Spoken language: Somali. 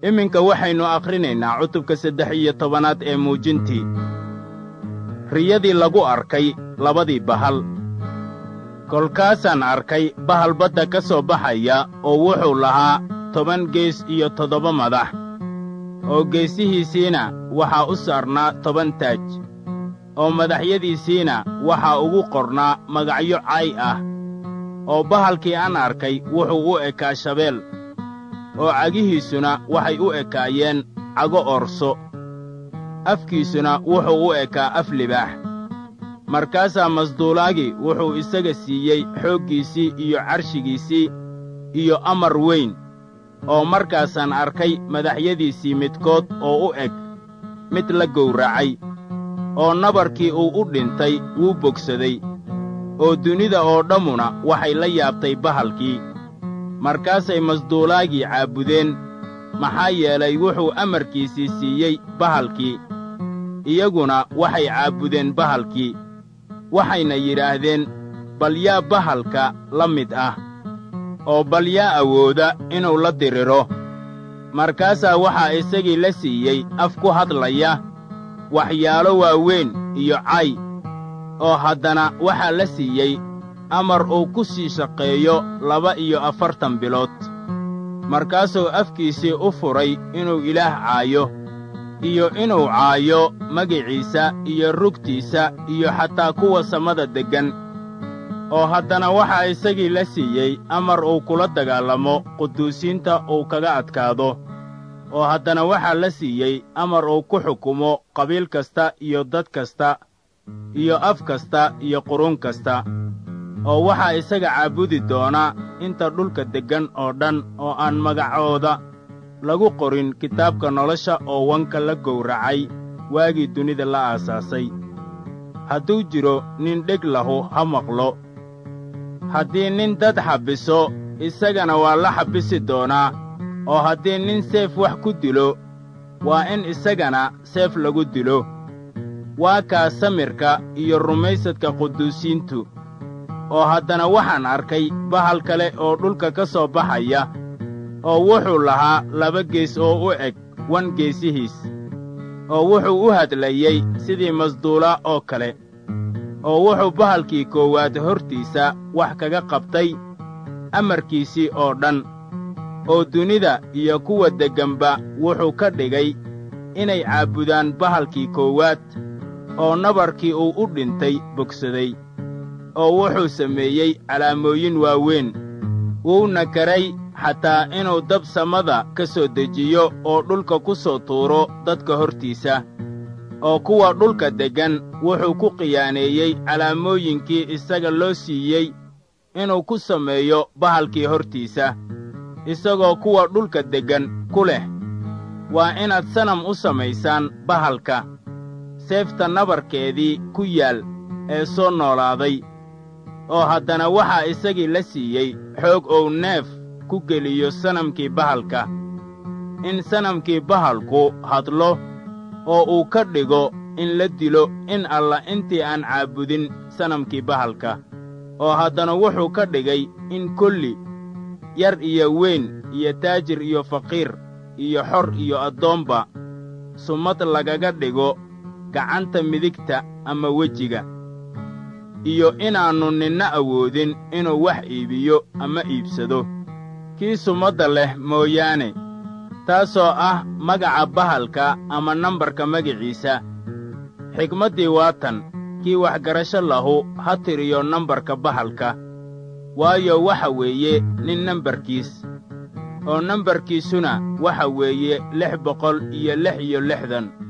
iminka waxaynu akhrinaynaa cutubka saddex iyo tobanaad ee muujintii riyadii lagu arkay labadii bahal kolkaasaan arkay bahal badda ka soo baxaya oo wuxuu lahaa toban gees iyo toddoba madax oo geesihiisiina waxaa u saarnaa toban taaj oo madaxyadiisiina waxaa ugu qornaa magacyo cay ah oo bahalkii aan arkay wuxuu u ekaa shabeel oo cagihiisuna waxay u ekaayeen cago orso afkiisuna wuxuu u ekaa af libaax markaasaa masduulaagii wuxuu isaga siiyey xooggiisii iyo carshigiisii iyo amar weyn oo markaasaan arkay madaxyadiisii midkood oo u eg mid la gowracay oo nabarkii uu u dhintay wuu bogsaday oo dunida oo dhammuna waxay la yaabtay bahalkii markaasay masduulaagii caabudeen maxaa yeelay wuxuu amarkiisii siiyey bahalkii iyaguna waxay caabudeen bahalkii waxayna yidhaahdeen bal yaa bahalka la mid ah oo bal yaa awooda inuu la diriro markaasaa waxaa isagii la siiyey af ku hadlaya waxyaalo waaweyn iyo cay oo haddana waxaa la siiyey amar uu ku sii shaqeeyo laba iyo afartan bilood markaasuu afkiisii u furay inuu ilaah caayo iyo inuu caayo magiciisa iyo rugtiisa iyo xataa kuwa samada deggan oo haddana waxaa isagii la siiyey amar uu kula dagaalamo quduusiinta uu kaga adkaado oo haddana waxaa la siiyey amar uu ku xukumo qabiil kasta iyo dad kasta iyo af kasta iyo qurun kasta oo waxaa isaga caabudi doona inta dhulka deggan oo dhan oo aan magacooda lagu qorin kitaabka nolosha oo wanka la gowracay waagii dunida la aasaasay hadduu jiro nin dheg lahu ha maqlo haddii nin dad xabbiso isagana waa la xabbisi doonaa oo haddii nin seef wax ku dilo waa in isagana seef lagu dilo waa kaa samirka iyo rumaysadka quduusiintu oo haddana waxaan arkay bahal kale oo dhulka ka soo baxaya oo wuxuu lahaa laba gees oo u eg wan geesihiis oo wuxuu u hadlayey sidii masduula oo kale oo wuxuu bahalkii koowaad hortiisa wax kaga qabtay amarkiisii oo dhan oo dunida iyo kuwa degganba wuxuu ka dhigay inay caabudaan bahalkii koowaad oo nabarkii uu u dhintay bogsaday oo wuxuu sameeyey calaamooyin waaweyn wuuna karay xataa inuu dab samada ka soo dejiyo oo dhulka ku soo tuuro dadka hortiisa oo kuwa dhulka deggan wuxuu ku khiyaaneeyey calaamooyinkii isaga loo siiyey inuu ku sameeyo bahalkii hortiisa isagoo kuwa dhulka deggan ku leh waa inaad sanam u samaysaan bahalka seefta nabarkeedii ku yaal ee soo noolaaday oo haddana waxaa isagii la siiyey xoog ou neef ku geliyo sanamkii bahalka in sanamkii bahalku hadlo oo uu ka dhigo in la dilo in alla intii aan caabudin sanamkii bahalka oo haddana wuxuu ka dhigay in kolli yar iyo weyn iyo taajir iyo faqiir iyo xor iyo addoomba sumad lagaga dhigo gacanta midigta ama wejiga iyo inaannu ninna awoodin inuu wax iibiyo ama iibsado kii sumadda leh mooyaane taasoo ah magaca bahalka ama nambarka magiciisa xigmaddii waa tan kii waxgarasho lahu ha tiriyo nambarka bahalka waayo waxa weeye nin nambarkiis oo nambarkiisuna waxa weeye lix boqol iyo lix iyo lixdan